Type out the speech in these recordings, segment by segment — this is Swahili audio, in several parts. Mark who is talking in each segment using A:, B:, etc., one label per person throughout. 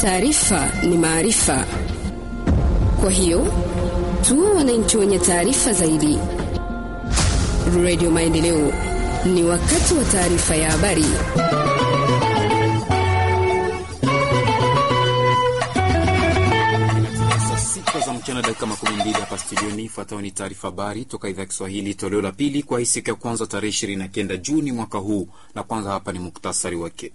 A: Taarifa ni maarifa, kwa hiyo tuwe wananchi wenye taarifa zaidi. Radio Maendeleo, ni wakati wa taarifa ya habari.
B: za mchana dakika makumi mbili hapa studioni. Ifuatayo ni taarifa habari toka idhaa ya Kiswahili toleo la pili kwa hii siku ya kwanza tarehe ishirini na kenda Juni mwaka huu, na kwanza hapa ni muktasari wake.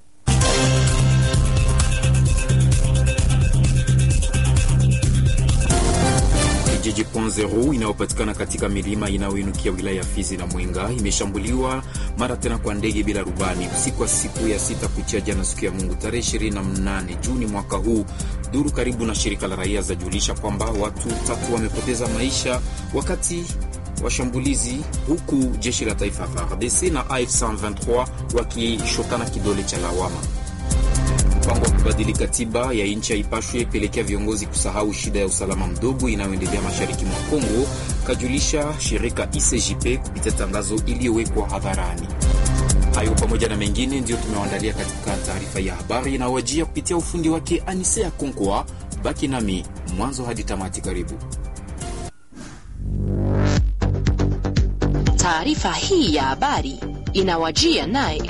B: Kijiji Ponzero inayopatikana katika milima inayoinukia wilaya ya Fizi na Mwenga imeshambuliwa mara tena kwa ndege bila rubani usiku wa siku ya sita kuchia jana, siku ya Mungu tarehe 28 Juni mwaka huu. Duru karibu na shirika la raia zajulisha kwamba watu tatu wamepoteza maisha wakati wa shambulizi, huku jeshi la taifa FARDC na AFC 23 wakishotana kidole cha lawama. Mpango wa kubadili katiba ya nchi haipashwi pelekea viongozi kusahau shida ya usalama mdogo inayoendelea mashariki mwa Kongo, kajulisha shirika ICJP kupitia tangazo iliyowekwa hadharani. Hayo pamoja na mengine ndiyo tumewaandalia katika taarifa ya habari inawajia kupitia ufundi wake Anise ya Konkwa. Baki nami mwanzo hadi tamati. Karibu.
C: Taarifa hii ya habari inawajia naye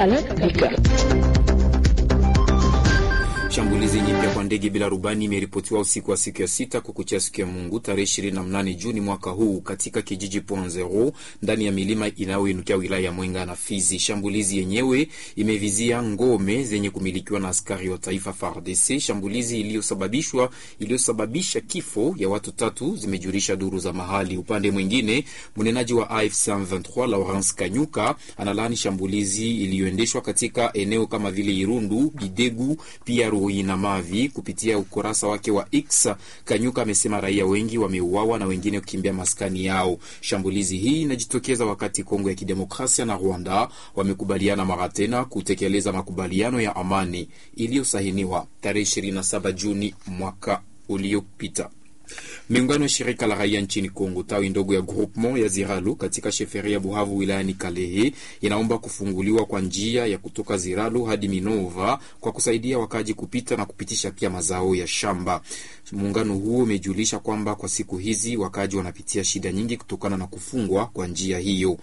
B: Shambulizi nyipya kwa ndege bila rubani imeripotiwa usiku wa siku ya sita kukuchia siku ya Mungu tarehe 28 Juni mwaka huu katika kijiji Ponzero ndani ya milima inayoinukia wilaya ya Mwenga na Fizi. Shambulizi yenyewe imevizia ngome zenye kumilikiwa na askari wa taifa FARDC. Shambulizi iliyosababishwa iliyosababisha kifo ya watu tatu, zimejulisha duru za mahali. Upande mwingine, mnenaji wa AFC 23 Lawrence Kanyuka analaani shambulizi iliyoendeshwa katika eneo kama vile Irundu, Bidegu pia na Mavi. Kupitia ukurasa wake wa X, Kanyuka amesema raia wengi wameuawa na wengine kukimbia maskani yao. Shambulizi hii inajitokeza wakati Kongo ya Kidemokrasia na Rwanda wamekubaliana mara tena kutekeleza makubaliano ya amani iliyosahiniwa tarehe 27 Juni mwaka uliopita. Miungano ya shirika la raia nchini Kongo tawi ndogo ya Groupement ya Ziralo katika sheferi ya Buhavu wilayani Kalehe inaomba kufunguliwa kwa njia ya kutoka Ziralo hadi Minova kwa kusaidia wakaji kupita na kupitisha pia mazao ya shamba. Muungano huo umejulisha kwamba kwa siku hizi wakaji wanapitia shida nyingi kutokana na kufungwa kwa njia hiyo.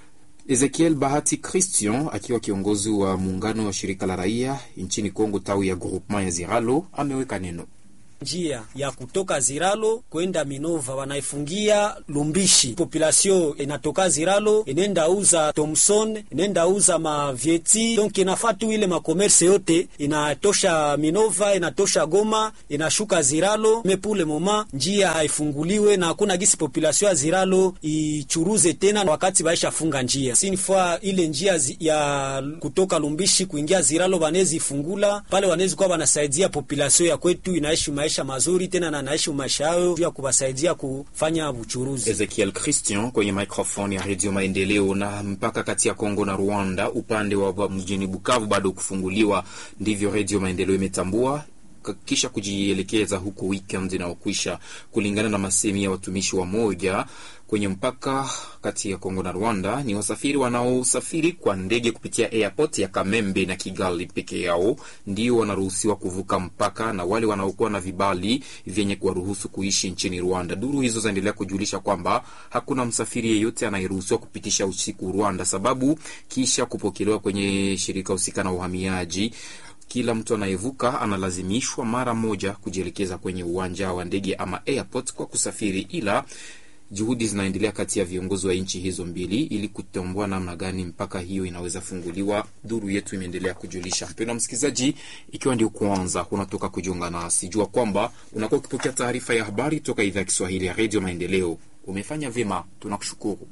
B: Ezekiel Bahati Christian akiwa kiongozi wa muungano wa shirika la raia nchini Kongo tawi ya Groupement ya Ziralo ameweka neno
D: njia ya kutoka Ziralo kwenda Minova wanaifungia Lumbishi. Populasio inatoka Ziralo inenda uza Thomson, inenda uza mavieti, donc inafaa tu ile makomerse yote inatosha Minova, inatosha Goma, inashuka Ziralo. Mepule moma njia haifunguliwe na hakuna gisi populasio ya Ziralo ichuruze tena wakati baisha funga njia. Sinifaa ile njia ya kutoka Lumbishi kuingia Ziralo wanezi ifungula pale, wanezi kuwa wanasaidia populasio ya kwetu inaishi maisha mazuri tena na naishi maisha yao ya kuwasaidia kufanya uchuruzi.
B: Ezekiel Christian kwenye microphone ya Radio Maendeleo. Na mpaka kati ya Kongo na Rwanda upande wa mjini Bukavu bado kufunguliwa, ndivyo Radio Maendeleo imetambua kisha kujielekeza huku weekend inaokwisha, kulingana na masemi ya watumishi wa moja kwenye mpaka kati ya Kongo na Rwanda. Ni wasafiri wanaosafiri kwa ndege kupitia airport ya Kamembe na Kigali peke yao ndio wanaruhusiwa kuvuka mpaka, na wale wanaokuwa na vibali vyenye kuwaruhusu kuishi nchini Rwanda. Duru hizo zaendelea kujulisha kwamba hakuna msafiri yeyote anayeruhusiwa kupitisha usiku Rwanda, sababu kisha kupokelewa kwenye shirika husika na uhamiaji kila mtu anayevuka analazimishwa mara moja kujielekeza kwenye uwanja wa ndege ama airport kwa kusafiri, ila juhudi zinaendelea kati ya viongozi wa nchi hizo mbili ili kutambua namna gani mpaka hiyo inaweza funguliwa. Duru yetu imeendelea kujulisha. Mpendwa msikilizaji, ikiwa ndio kwanza unatoka kujiunga nasi, jua kwamba unakuwa ukipokea taarifa ya habari toka idhaa ya Kiswahili ya redio Maendeleo. Umefanya vyema, tunakushukuru.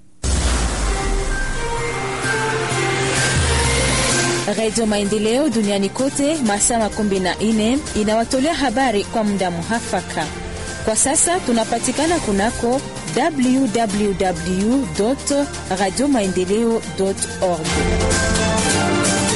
E: Redio Maendeleo duniani kote masaa makumi na nne inawatolea habari kwa muda muhafaka. Kwa sasa tunapatikana kunako www radio maendeleo org.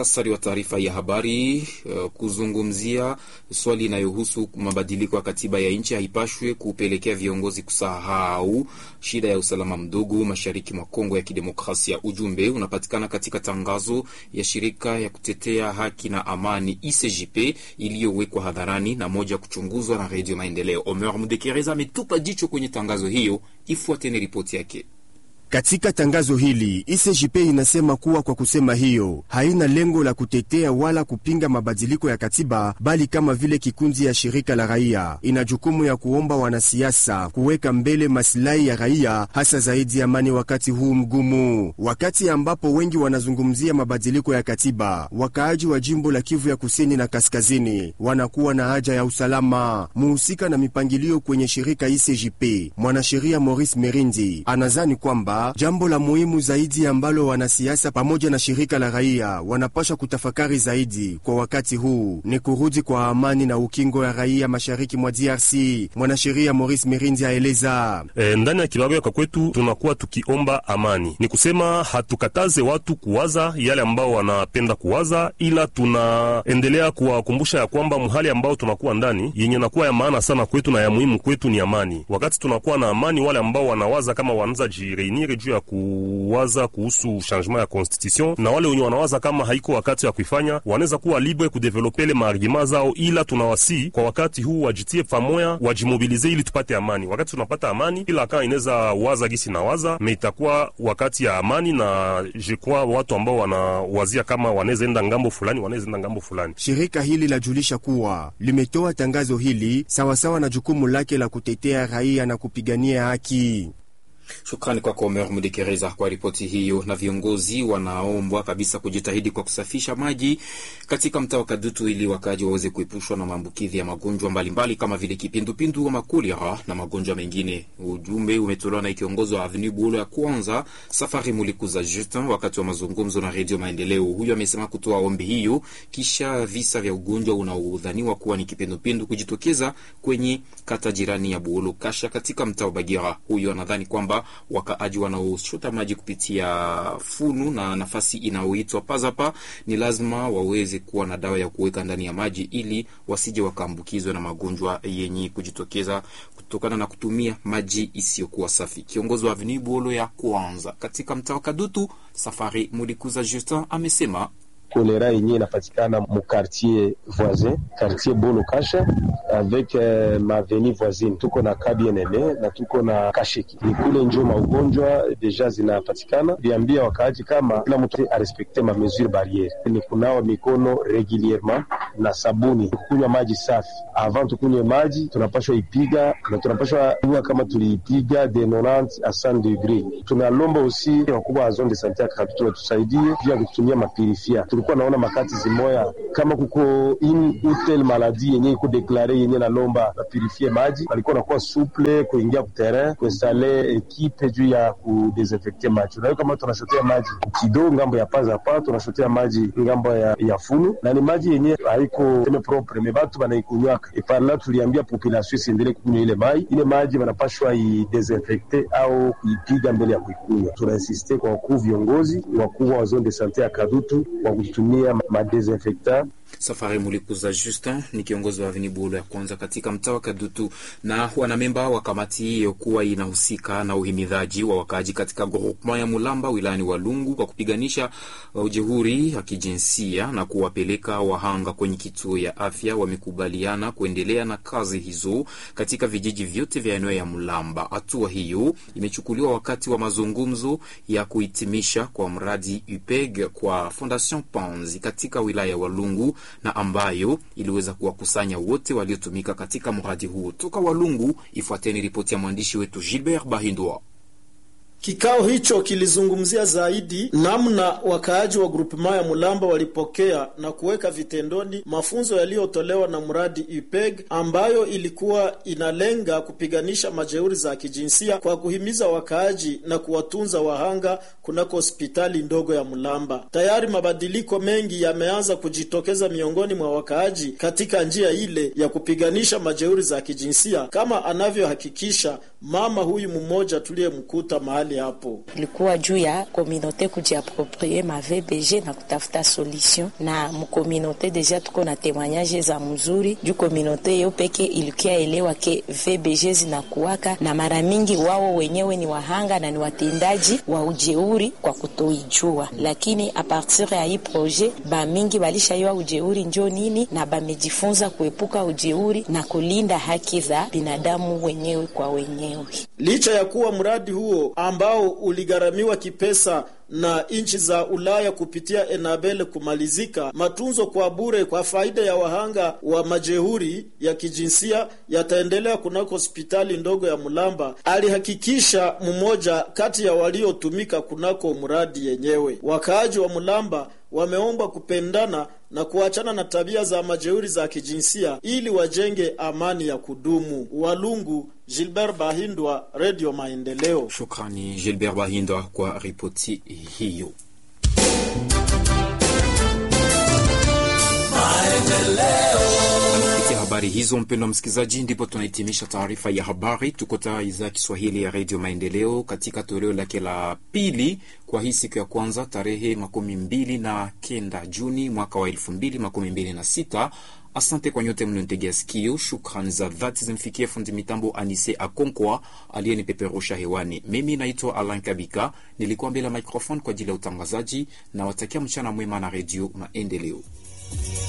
B: Muhtasari wa taarifa ya habari uh, kuzungumzia swali inayohusu mabadiliko ya katiba ya nchi haipashwe kupelekea viongozi kusahau shida ya usalama mdogo mashariki mwa Kongo ya Kidemokrasia. Ujumbe unapatikana katika tangazo ya shirika ya kutetea haki na amani ICJP iliyowekwa hadharani na moja kuchunguzwa na Redio Maendeleo. Omer Mudekereza ametupa jicho kwenye tangazo hiyo, ifuateni ripoti yake.
F: Katika tangazo hili ICJP inasema kuwa kwa kusema hiyo haina lengo la kutetea wala kupinga mabadiliko ya katiba, bali kama vile kikundi ya shirika la raia ina jukumu ya kuomba wanasiasa kuweka mbele masilahi ya raia, hasa zaidi amani wakati huu mgumu, wakati ambapo wengi wanazungumzia mabadiliko ya katiba. Wakaaji wa jimbo la Kivu ya kusini na kaskazini wanakuwa na haja ya usalama. Muhusika na mipangilio kwenye shirika ICJP, mwanasheria Maurice Merindi anazani kwamba jambo la muhimu zaidi ambalo wanasiasa pamoja na shirika la raia wanapasha kutafakari zaidi kwa wakati huu ni kurudi kwa amani na ukingo ya raia mashariki mwa DRC. Mwanasheria Maurice Mirindi aeleza
G: e, ndani ya kibarua kwa kwetu tunakuwa tukiomba amani, ni kusema hatukataze watu kuwaza yale ambao wanapenda kuwaza, ila tunaendelea kuwakumbusha ya kwamba mhali ambao tunakuwa ndani yenye nakuwa ya maana sana kwetu na ya muhimu kwetu ni amani. Wakati tunakuwa na amani, wale ambao wanawaza kama wanaweza jireinir juu ya kuwaza kuhusu changement ya constitution na wale wenye wanawaza kama haiko wakati ya kuifanya wanaweza kuwa libre kudevelope ile maargima zao, ila tunawasi kwa wakati huu wajitie pamoya, wajimobilize ili tupate amani. Wakati tunapata amani, kila kaa inaweza waza gisi na waza me, itakuwa wakati ya amani, na jekwa watu ambao wanawazia kama wanaweza enda ngambo fulani, wanaweza enda ngambo fulani.
F: Shirika hili lajulisha kuwa limetoa tangazo hili sawasawa na jukumu lake la kutetea raia na kupigania haki.
B: Shukrani kwako Omer Mudekereza kwa ripoti hiyo. Na viongozi wanaombwa kabisa kujitahidi kwa kusafisha maji katika mtaa wa Kadutu ili wakaji waweze kuepushwa na maambukizi ya magonjwa mbalimbali kama vile kipindupindu ama kolera na magonjwa mengine. Ujumbe umetolewa na kiongozi wa Avenue Bulo ya kwanza Safari Mulikuza Justin wakati wa mazungumzo na Redio Maendeleo. Huyu amesema kutoa ombi hiyo kisha visa vya ugonjwa unaodhaniwa kuwa ni kipindupindu kujitokeza kwenye kata jirani ya Buolo Kasha katika mtaa wa Bagira. Huyu anadhani kwamba wakaaji wanaochota maji kupitia funu na nafasi inayoitwa pazapa ni lazima waweze kuwa na dawa ya kuweka ndani ya maji ili wasije wakaambukizwe na magonjwa yenye kujitokeza kutokana na kutumia maji isiyokuwa safi. Kiongozi wa Avenue Bolo ya kwanza katika mtaa wa Kadutu, Safari Mulikuza Justin amesema
H: kolera yenye inapatikana mu quartier voisin quartier Bolo Kasha avec uh, maveni voisine, tuko na Kabienene na tuko na Kasheki, ni kule njo maugonjwa deja zinapatikana. Liambia wakaaji kama kila mtu arespekte ma mesure barriere, ni kunawa mikono regulierement na sabuni, kunywa maji safi. Avant tukunywe maji tunapashwa ipiga na tunapashwa jua kama tuliipiga de 90 a 100 degree. Tunalomba usi wakubwa wa zone de sante ya Kadutu watusaidie pia kutumia mapirifia tulikuwa naona makati zimoya kama kuko in utel maladi yenye iko deklare yenye nalomba bapurifie maji, walikuwa nakuwa suple kuingia kuterrain kuinstale ekipe juu ya kudesinfecte maji. Unayo kama tunashotea maji kidogo ngambo ya paza pa tunashotea maji ngambo ya, ya funu na ni maji yenye haiko teme propre me batu banaikunywaka eparla. Tuliambia population isiendelee kukunywa ile mai, ile maji wanapashwa idesinfecte au kuipiga mbele ya kuikunywa. Tunainsiste kwa wakuu viongozi wakubwa wa zone de sante ya Kadutu wa kutumia madesinfecta.
B: Safari Mulikuza Justin ni kiongozi wa Avenue Bolo ya kwanza katika mtaa wa Kadutu na wanamemba wa kamati hiyo kuwa inahusika na uhimidhaji wa wakaaji katika groupement ya Mulamba wilayani Walungu kwa kupiganisha ujeuri wa kijinsia na kuwapeleka wahanga kwenye kituo ya afya wamekubaliana kuendelea na kazi hizo katika vijiji vyote vya eneo ya Mulamba. Hatua hiyo imechukuliwa wakati wa mazungumzo ya kuhitimisha kwa mradi UPEG kwa Fondation Panzi katika wilaya ya Walungu na ambayo iliweza kuwakusanya wote waliotumika katika mradi huo. Toka Walungu, ifuateni ripoti ya mwandishi wetu Gilbert Bahindwa.
I: Kikao hicho kilizungumzia zaidi namna wakaaji wa grupema ya Mulamba walipokea na kuweka vitendoni mafunzo yaliyotolewa na mradi UPEG ambayo ilikuwa inalenga kupiganisha majeuri za kijinsia kwa kuhimiza wakaaji na kuwatunza wahanga kunako hospitali ndogo ya Mulamba. Tayari mabadiliko mengi yameanza kujitokeza miongoni mwa wakaaji katika njia ile ya kupiganisha majeuri za kijinsia kama anavyohakikisha mama huyu mmoja tuliyemkuta mahali mahali hapo.
J: ilikuwa juu ya komunote kujiaproprie ma VBG na kutafuta solution, na mkomunote deja tuko na temoignage za mzuri juu komunote yo peke ilikia elewa ke VBG zinakuwaka na mara mingi wao wenyewe ni wahanga na ni watendaji wa ujeuri kwa kutoijua, lakini a partir ya hii projet ba mingi balishaiwa ujeuri njo nini na bamejifunza kuepuka ujeuri na kulinda haki za binadamu wenyewe kwa wenyewe.
I: Licha ya kuwa mradi huo ambao uligharamiwa kipesa na nchi za Ulaya kupitia Enabel kumalizika, matunzo kwa bure kwa faida ya wahanga wa majeuri ya kijinsia yataendelea kunako hospitali ndogo ya Mulamba, alihakikisha mmoja kati ya waliotumika kunako mradi yenyewe. Wakaaji wa Mulamba wameombwa kupendana na kuachana na tabia za majeuri za kijinsia ili wajenge amani ya kudumu. Walungu, Gilbert Bahindwa, Radio Maendeleo.
B: Shukrani Gilbert Bahindwa kwa ripoti hiyo. Kupitia habari hizo, mpendwa msikilizaji, ndipo tunahitimisha taarifa ya habari. Tuko taa idhaa ya Kiswahili ya redio Maendeleo katika toleo lake la pili kwa hii siku ya kwanza tarehe makumi mbili na kenda Juni mwaka wa elfu mbili makumi mbili na sita. Asante kwa nyote mlionitegea sikio. Shukrani za dhati zimfikie fundi mitambo Anise Akonkwa aliyenipeperusha hewani. Mimi naitwa Alan Kabika, nilikuwa mbele ya microphone kwa ajili ya utangazaji na watakia mchana mwema na redio Maendeleo.